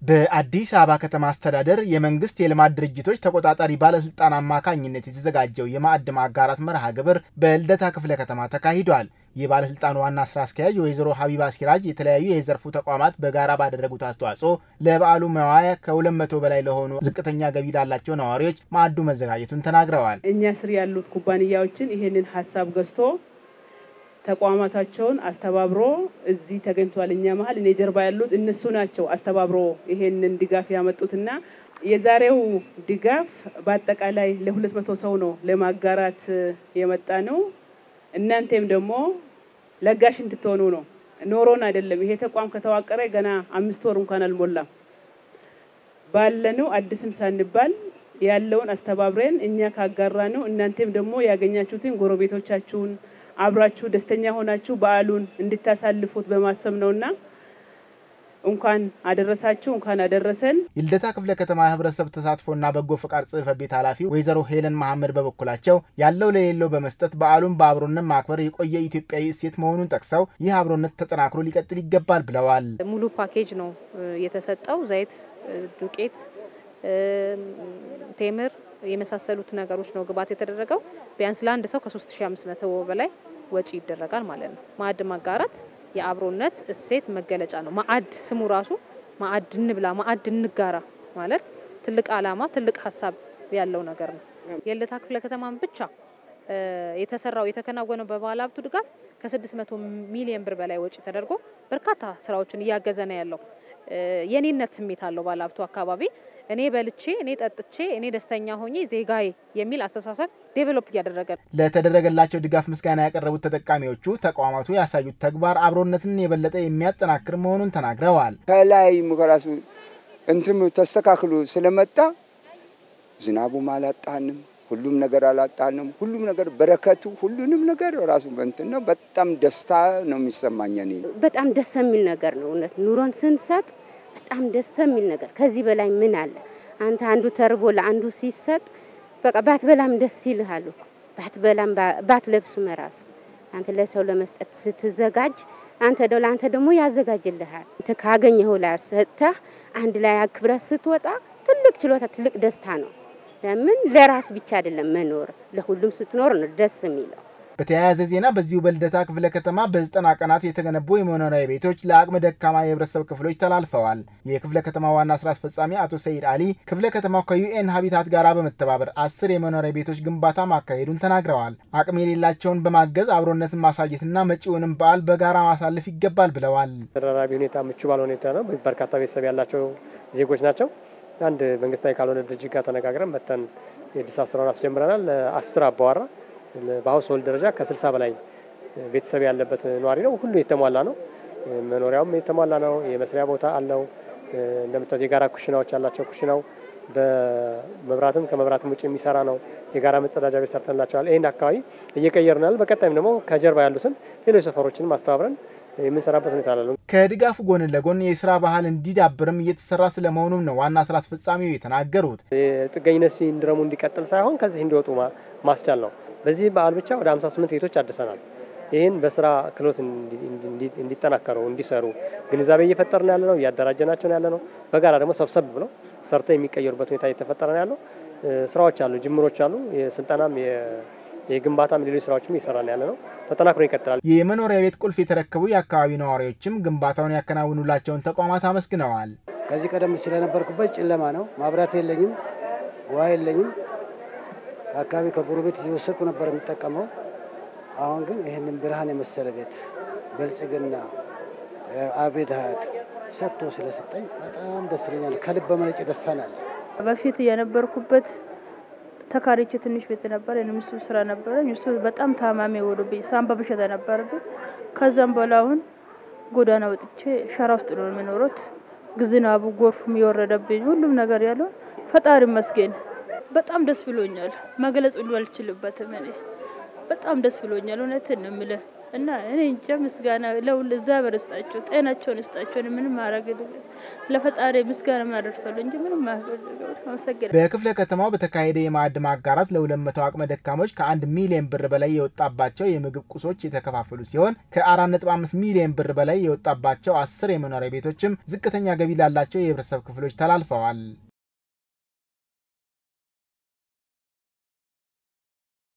በአዲስ አበባ ከተማ አስተዳደር የመንግስት የልማት ድርጅቶች ተቆጣጣሪ ባለስልጣን አማካኝነት የተዘጋጀው የማዕድ ማጋራት መርሃ ግብር በልደታ ክፍለ ከተማ ተካሂዷል። የባለስልጣኑ ዋና ስራ አስኪያጅ ወይዘሮ ሀቢባ ሲራጅ የተለያዩ የዘርፉ ተቋማት በጋራ ባደረጉት አስተዋጽኦ ለበዓሉ መዋያ ከሁለት መቶ በላይ ለሆኑ ዝቅተኛ ገቢ ላላቸው ነዋሪዎች ማዕዱ መዘጋጀቱን ተናግረዋል። እኛ ስር ያሉት ኩባንያዎችን ይሄንን ሀሳብ ገዝቶ ተቋማታቸውን አስተባብሮ እዚህ ተገኝቷል። እኛ መሀል እኔ ጀርባ ያሉት እነሱ ናቸው አስተባብሮ ይሄንን ድጋፍ ያመጡትና የዛሬው ድጋፍ በአጠቃላይ ለሁለት መቶ ሰው ነው ለማጋራት የመጣ ነው። እናንተም ደግሞ ለጋሽ እንድትሆኑ ነው። ኖሮን አይደለም። ይሄ ተቋም ከተዋቀረ ገና አምስት ወር እንኳን አልሞላም። ባለነው አዲስም ሳንባል ያለውን አስተባብረን እኛ ካጋራ ነው እናንተም ደግሞ ያገኛችሁትን ጎረቤቶቻችሁን አብራችሁ ደስተኛ ሆናችሁ በዓሉን እንድታሳልፉት በማሰብ ነውና እንኳን አደረሳችሁ እንኳን አደረሰን። የልደታ ክፍለ ከተማ ህብረተሰብ ተሳትፎና በጎ ፈቃድ ጽሕፈት ቤት ኃላፊ ወይዘሮ ሄለን መሐመድ በበኩላቸው ያለው ለሌለው በመስጠት በዓሉን በአብሮነት ማክበር የቆየ ኢትዮጵያዊ እሴት መሆኑን ጠቅሰው ይህ አብሮነት ተጠናክሮ ሊቀጥል ይገባል ብለዋል። ሙሉ ፓኬጅ ነው የተሰጠው። ዘይት፣ ዱቄት፣ ቴምር የመሳሰሉት ነገሮች ነው ግብዓት የተደረገው። ቢያንስ ለአንድ ሰው ከ3500 በላይ ወጪ ይደረጋል ማለት ነው። ማዕድ ማጋራት የአብሮነት እሴት መገለጫ ነው። ማዕድ ስሙ ራሱ ማዕድ እንብላ፣ ማዕድ እንጋራ ማለት ትልቅ ዓላማ ትልቅ ሀሳብ ያለው ነገር ነው። የልደታ ክፍለ ከተማን ብቻ የተሰራው የተከናወነው በባለ ሀብቱ ድጋፍ ከ600 ሚሊዮን ብር በላይ ወጪ ተደርጎ በርካታ ስራዎችን እያገዘ ነው ያለው። የኔነት ስሜት አለው ባለ ሀብቱ አካባቢ እኔ በልቼ እኔ ጠጥቼ እኔ ደስተኛ ሆኜ ዜጋዬ የሚል አስተሳሰብ ዴቨሎፕ እያደረገ ነው። ለተደረገላቸው ድጋፍ ምስጋና ያቀረቡት ተጠቃሚዎቹ ተቋማቱ ያሳዩት ተግባር አብሮነትን የበለጠ የሚያጠናክር መሆኑን ተናግረዋል። ከላይ ከራሱ እንትም ተስተካክሎ ስለመጣ ዝናቡም አላጣንም፣ ሁሉም ነገር አላጣንም። ሁሉም ነገር በረከቱ ሁሉንም ነገር ራሱ እንትን ነው። በጣም ደስታ ነው የሚሰማኝ እኔ በጣም ደስ የሚል ነገር ነው። እውነት ኑሮን ስንሰጥ በጣም ደስ የሚል ነገር ከዚህ በላይ ምን አለ? አንተ አንዱ ተርቦ ለአንዱ ሲሰጥ በቃ ባትበላም ደስ ይልሃል እኮ ባትበላም ባትለብስም ራሱ አንተ ለሰው ለመስጠት ስትዘጋጅ አንተ ደው ለአንተ ደግሞ ያዘጋጅልሃል። አንተ ካገኘኸው ላይ ሰጥተህ አንድ ላይ አክብረህ ስትወጣ ትልቅ ችሎታ፣ ትልቅ ደስታ ነው። ለምን ለራስ ብቻ አይደለም መኖር፣ ለሁሉም ስትኖር ነው ደስ የሚለው። በተያያዘ ዜና በዚሁ በልደታ ክፍለ ከተማ በዘጠና ቀናት የተገነቡ የመኖሪያ ቤቶች ለአቅመ ደካማ የህብረተሰብ ክፍሎች ተላልፈዋል። የክፍለ ከተማ ዋና ስራ አስፈጻሚ አቶ ሰይድ አሊ ክፍለ ከተማው ከዩኤን ሀቢታት ጋር በመተባበር አስር የመኖሪያ ቤቶች ግንባታ ማካሄዱን ተናግረዋል። አቅም የሌላቸውን በማገዝ አብሮነትን ማሳየትና መጪውንም በዓል በጋራ ማሳለፍ ይገባል ብለዋል። ተደራራቢ ሁኔታ ምቹ ባለ ሁኔታ ነው። በርካታ ቤተሰብ ያላቸው ዜጎች ናቸው። አንድ መንግስታዊ ካልሆነ ድርጅት ጋር ተነጋግረን መተን የእድሳት ስራውን አስጀምረናል። ለአስር አባዋራ በሀውስሆልድ ደረጃ ከስልሳ በላይ ቤተሰብ ያለበት ነዋሪ ነው። ሁሉ የተሟላ ነው። መኖሪያውም የተሟላ ነው። የመስሪያ ቦታ አለው። እንደምታዩት የጋራ ኩሽናዎች ያላቸው ኩሽናው በመብራትም ከመብራትም ውጭ የሚሰራ ነው። የጋራ መጸዳጃ ቤት ሰርተንላቸዋል። ይህን አካባቢ እየቀየርናል። በቀጣይም ደግሞ ከጀርባ ያሉትን ሌሎች ሰፈሮችንም አስተባብረን የምንሰራበት ሁኔታ አለ። ከድጋፉ ጎን ለጎን የስራ ባህል እንዲዳብርም እየተሰራ ስለመሆኑም ነው ዋና ስራ አስፈጻሚው የተናገሩት። የጥገኝነት ሲንድረሙ እንዲቀጥል ሳይሆን ከዚህ እንዲወጡ ማስቻል ነው። በዚህ በዓል ብቻ ወደ 58 ቤቶች አድሰናል። ይህን በስራ ክህሎት እንዲጠናከሩ እንዲሰሩ ግንዛቤ እየፈጠርን ያለ ነው፣ እያደራጀናቸው ያለ ነው። በጋራ ደግሞ ሰብሰብ ብለው ሰርተው የሚቀየሩበት ሁኔታ እየተፈጠረ ነው ያለው። ስራዎች አሉ፣ ጅምሮች አሉ። የስልጠናም የግንባታም ሌሎች ስራዎችም እየሰራን ያለ ነው። ተጠናክሮ ይቀጥላል። የመኖሪያ ቤት ቁልፍ የተረከቡ የአካባቢ ነዋሪዎችም ግንባታውን ያከናውኑላቸውን ተቋማት አመስግነዋል። ከዚህ ቀደም ስለነበርኩበት ጨለማ ነው፣ ማብራት የለኝም፣ ውሃ የለኝም። ከአካባቢ ከጎረቤት እየወሰድኩ ነበር የሚጠቀመው። አሁን ግን ይህንን ብርሃን የመሰለ ቤት ብልጽግና አቤት ሀያት ሰጥቶ ስለሰጠኝ በጣም ደስ ይለኛል። ከልብ በመነጨ ደስታ ናለ። በፊት የነበርኩበት ተካሪቼ ትንሽ ቤት ነበር። የምሱ ስራ ነበረኝ። እሱ በጣም ታማሚ ወዶብኝ ሳምባ በሽታ ነበረብኝ። ከዛም በኋላ አሁን ጎዳና ወጥቼ ሸራ ውስጥ ነው የሚኖሩት። ዝናቡ ጎርፉም የወረደብኝ ሁሉም ነገር ያለው ፈጣሪ መስገን በጣም ደስ ብሎኛል። መግለጽ ሁሉ አልችልበትም። እኔ በጣም ደስ ብሎኛል። እውነትን ነው የምልህ እና እኔ እንጃ ምስጋና ለሁሉ እግዚአብሔር ይስጣቸው፣ ጤናቸውን ይስጣቸው። ምንም ማድረግ ለፈጣሪ ምስጋና ማደርሰሉ እንጂ ምንም አመሰግናለሁ። በክፍለ ከተማው በተካሄደ የማዕድ ማጋራት ለሁለት መቶ አቅመ ደካሞች ከአንድ ሚሊዮን ብር በላይ የወጣባቸው የምግብ ቁሶች የተከፋፈሉ ሲሆን ከአራት ነጥብ አምስት ሚሊዮን ብር በላይ የወጣባቸው አስር የመኖሪያ ቤቶችም ዝቅተኛ ገቢ ላላቸው የህብረተሰብ ክፍሎች ተላልፈዋል።